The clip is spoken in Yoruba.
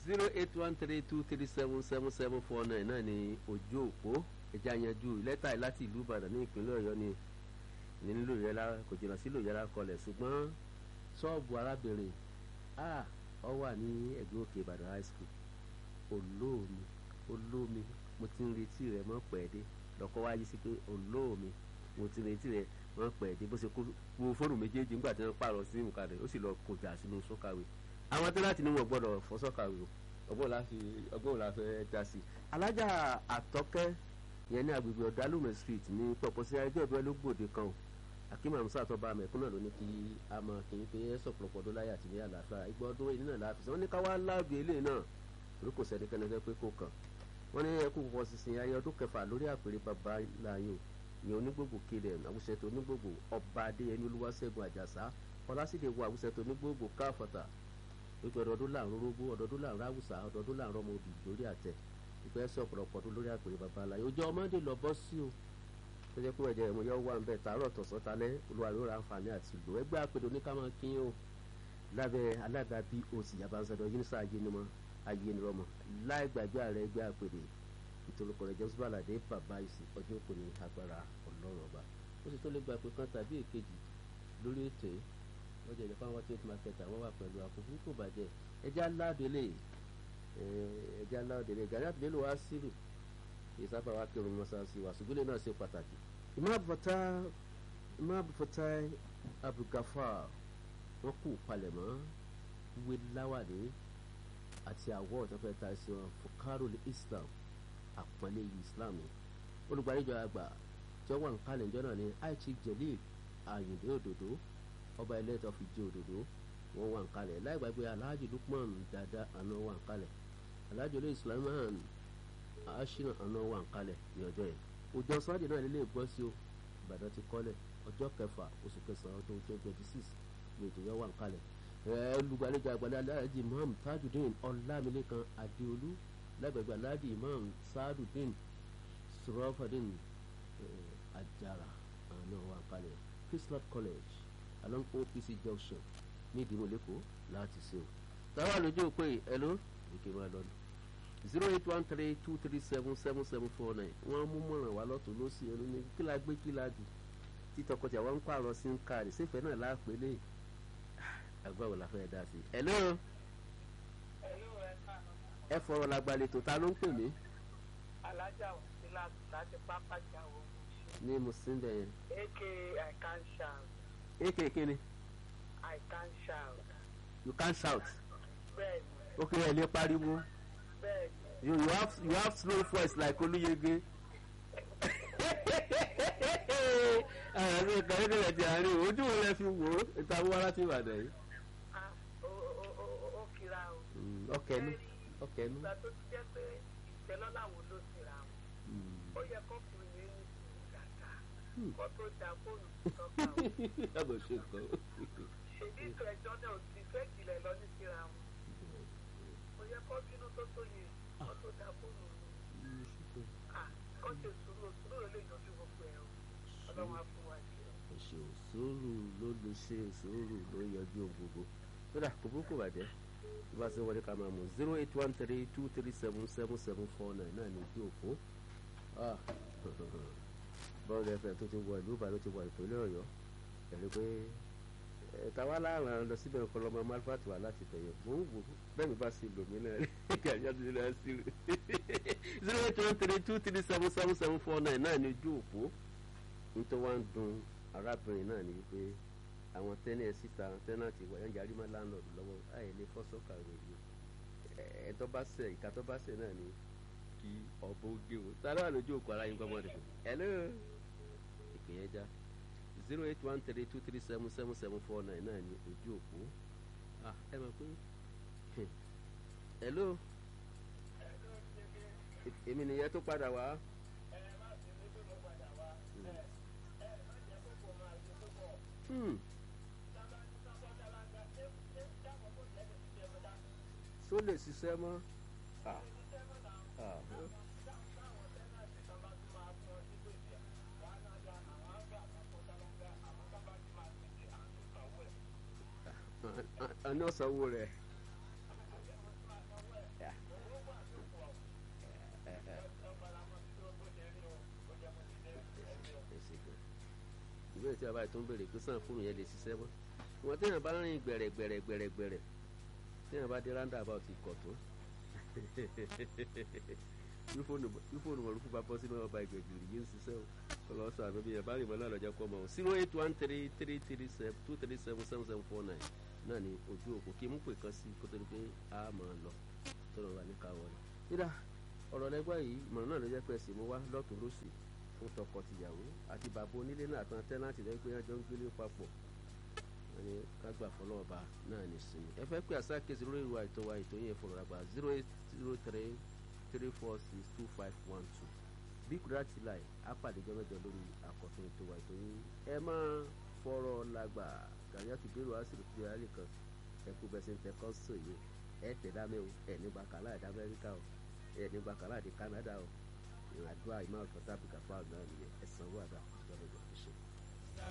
zero eight one three two three seven seven seven four nine náà ni ojú òpó ẹja yanjú lẹ́tà yìí láti ìlú ìbàdàn ní ìpínlẹ̀ ọ̀yọ́ ni ní nílò yẹlá kò jìnnà sílò yẹlá kọlẹ̀ ṣùgbọ́n ṣọ́ọ̀bù arábìnrin a ọ wà ní ẹ̀gbẹ́ òkè ìbàdàn high school olóòmi olóòmi mo ti ń retí rẹ mọ́ pẹ̀ẹ́dé lọ́kọ́ wá yí sí pé olóòmi mo ti ń retí rẹ mọ́ pẹ̀ẹ́dé bó ṣe kó wo fóònù méjèèjì nígbà tí wọ́n pààrọ̀ sí ìmùkadì ó sì lọ kọjá sínú sọ́kàwé àwọn tó láti ní wọn gbọ́dọ̀ fọ́ sọ́kàwé o ọgbọ́n la fi ọgbọ́n la fẹ́ dá sí i. alájà àtọ́kẹ́ yẹn ní agbègbè ọ̀dálùmẹ̀ street ní pọ̀pọ̀sí ẹjọ́ ìbẹ́ ló gbòde kan o akim amusa tó bá mẹ̀kún náà ló ní kí a mọ kí n pé ẹ sọ̀pọ̀lọpọ̀ ọdún láyé àti ní àlàáfíà ìgbà ọdún èyí náà láàfin wọ́n ní ká wá láàbì eléyìí náà torí kò sẹ́ni kẹ́ni fẹ́ pé kò kàn wọ́n ní ẹkú pọ̀ sísìn ayé ọdún kẹfà lórí àpèrè bàbá láàyò ìyẹn onígbògbò kéde àwùsẹ̀tò onígbògbò ọba adéyẹmí olúwaṣẹ́gun àjàsá ọlásìdè wo àwùsẹ̀tò onígbògbò káfọ̀tà wípé ọdọọdún láàrún rógbó ọdọọdún láàrún àwùsà ọdọọdún láàrún ọmọ òbí lórí àtẹ ìpẹ́ ẹsẹ̀ ọ̀pọ̀lọpọ̀ ọdún lórí àpèrè bàbá aláyé ojú ọmọdé lọ bọ́ sí o tó jẹ́ pé ẹ̀jẹ̀ ìmọ̀ yọ wà ń bẹ̀ tààrọ̀ tọ̀sán talẹ́ olùwàrí ó ra àǹfààní àti ìlú ẹgbẹ́ àpèdè oníkàmọ́ kín o lábẹ́ alága bí oṣù yabanṣẹ́dọ̀ yunisa ayénumọ́ ayénirọ́mọ láì gbàgbé ààrẹ ẹgbẹ́ àpèdè ìtòlùkọ̀ rẹ̀ james balade bàbá ìsìn ọjọ́ kò ní agbára ọlọ́run ọba ó sì tó lè gba pé kan tàbí èkejì lórí ètò yìí wọ́n jẹ́ ìjọba wọn trade market àwọn wà pẹ̀lú àkókò kò bàjẹ́ ẹja aládélé ẹja aládélé gàdá àbílẹ̀ wá sílù ìsábà wa kírun mọ́sáàsì wa ṣùgbọ́n náà ṣe pàtàkì. Imam Abdulfatai Abdulgafar wọ́n kú palẹ̀mọ́ wíwé láwàdé àti àwọ̀ tó fẹ́ ta sí wọn fukarul Islam àpọ́nlé Islam olùgbàlejò àgbà tí wọ́n wà ń kalẹ̀ ìjọ náà ní Chief Jelil Ayinde Òdòdó ọba ilé tó fi jẹ òdòdó wọ́n wà ń kalẹ̀ láì gbàgbé Alhaji Lukman dada àná wà ń kalẹ̀ Alhaji olóyè Sulaiman aṣínà àná wà ń kalẹ̀ ní ọjọ́ yẹn òjò sunday náà nílé ìgbọ́ sí o ìbàdàn ti kọ́lẹ̀ ọjọ́ kẹfà oṣù kẹsàn-án ọdún twenty twenty six ní ètò yẹn wà ń kalẹ̀ olùgbàlejò àgbàlẹ̀ aláàjì imam tajudeen ọlámilékan adéolú lágbègbè aláàjì imam sadudeen surafadeen ajara àná wà ń kalẹ̀ christmas college along opc junction ní ìdìbò lẹ́kọ̀ọ́ láti ṣe o táwa lójú òpè ẹ̀ ló èké máa lọ nù zero eight one three two three seven seven seven four nine wọ́n mú mọ̀ràn wá lọ́tún ló sì ẹnu ní kí la gbé kí la jù tí tọkọtìyà wọn ń pààrọ̀ sí ń káàdì sífẹ̀ náà láàpẹ́ lé àgbà wò la fẹ́ dá sí. hello ẹ fọ̀rọ̀ làgbàlẹ̀ tó ta ló ń pè mí. alájà òsínlá láti pápá jáwó ní muslim bẹ̀yẹn. aka i can shout aka kíni i can shout you can shout bẹ́ẹ̀ni ok ẹ lè pariwo bẹ́ẹ̀ni you you have you have slow voice like olúyege. àwọn ẹgbẹ́ kan ní ìrẹ̀jẹ̀ àárín ojú wo lẹ fi wò ó ìtawó wá láti ìbàdàn yìí. ah ó ó ó ó ó kira o. ọkẹ́nu ọkẹ́nu. ìgbà tó ti jẹ́ pé ìtẹ́lọ́lá wo ló ti ra wọn ó yẹ kọkùnrin yẹn ní sùúrù kàkà kó tó da fóònù tó tọ́ka o. yàgò ṣe nǹkan. ṣèbí ìtọ́ ẹjọ́ náà ti fẹ́ jìnlẹ̀ lọ ní síra wọn. ó yẹ kó bínú tó tó yẹ kó tó da fóònù rẹ̀. ah kó ṣe sùúrù sùúrù ló lè yanjú gbogbo ẹ̀ o ọlọ́run á fún wa jù ọ́. ṣe òṣòro ló lè ṣe òṣòro ló yọjú ohun gbogbo kódà kò burúkú bàjẹ́ bí wàá ṣe wọlé ká máa mú zero eight one three two three seven seven seven four nine náà ní ojú òpó bọ́ọ̀lù ẹ̀fẹ̀ tó ti wọ ìlú ìbàdàn ti wọ ìpínlẹ̀ ọ̀yọ́ ẹ̀rí pé tàwa láàrin lọ síbẹ̀ nǹkan lọ́mọ malfat wà láti tẹ̀yẹ̀ mò ń wò bẹ́ẹ̀ mi bá sí lòmí náà rí gàdí àti ìlú àti ìlú zero eight one three two three seven seven seven four nine náà ní ojú òpó nítorí wọ́n ń dun arábìnrin náà ní wípé àwọn tẹ́nẹ̀ síta tẹ́nàtì wọ̀ ẹ̀yàn yarí má láńlọ́ọ̀dù lọ́wọ́ àyè lè fọ́ sọ́kà rẹ̀ yìí ẹ̀ẹ́dọ́ bá sẹ̀ ìka tó bá sẹ̀ náà ni kí ọ̀bọ gé o tá a lọ́wọ́ lójú òkú ara yín gbọ́mọ́ rẹ̀ hello ìpè yẹn já zero eight one three two three seven seven seven four nine náà ní ojú òpó ẹ mọ̀ pé hello èmi nìyẹn tó padà wá. Hmm. tó lè ṣiṣẹ́ mọ́. Ah. Ah. àná sanwó rẹ̀ tí a bá tó ń bèrè pé sàn fóònù yẹn lè ṣiṣẹ́ mọ́ ìwọ̀n téèyàn bá rìn gbẹ̀rẹ̀ gbẹ̀rẹ̀ gbẹ̀rẹ̀ gbẹ̀rẹ̀ téèyàn bá dé ráńdà bá ti kọ̀ tó bí fóònù mọ̀lúkú bá bọ́ sínú ọba ìgbẹ̀gìrì yìí ń ṣiṣẹ́ o ọlọ́sọ àná bí yẹn bá rìn mọ́ náà lọ́jọ́ kọ́ mọ́ o zero eight one three three three seven two three seven seven seven four nine náà ni ojú òkú kí mú pè kan sí kó tó di pé a máa lọ tó lọ wà ní káwọ́ rẹ̀. nígbà ọ̀rọ̀ lẹ́gbẹ́ yìí ìmọ̀ràn náà ló jẹ́ pé ẹ̀sìn mú wá lọ́tún lọ́sì fún tọkọ-tìyàwó àti bàbá onílé náà àtàn tẹ́láǹtì lẹ́yìn pé wọ́n jọ ń gbélé papọ̀ wọ́n ní ká gbà fọlọ́ọ̀bà náà ní sinmi. ẹ fẹ́ pé àṣà kejì lórí ìwà ètò wa ètò yẹn fọlọ́ àgbà zero eight zero three three four six two five one two bí kúrẹ́ àti láì á pàdé jọ mẹ́jọ lórí àkọ́tún ètò wa ètò yín ẹ máa fọ̀rọ̀ làgbà gàyàtú bẹ́rù àṣírí tó yàrá nìkan ẹ kú bẹ́ẹ̀ sí ń tẹ kọ́ńsọ̀ yìí ẹ tẹ̀ dámẹ́ o ẹ nígbà kàlá ẹ̀dá amẹ́ríkà o ẹ nígbà kàlá ẹ̀dá kánádà o ìrìn àdúrà ìmọ̀ ọ̀tọ̀ tàbí kàfáà náà nìyẹn ẹ sanwó àdá ìjọba ìjọba.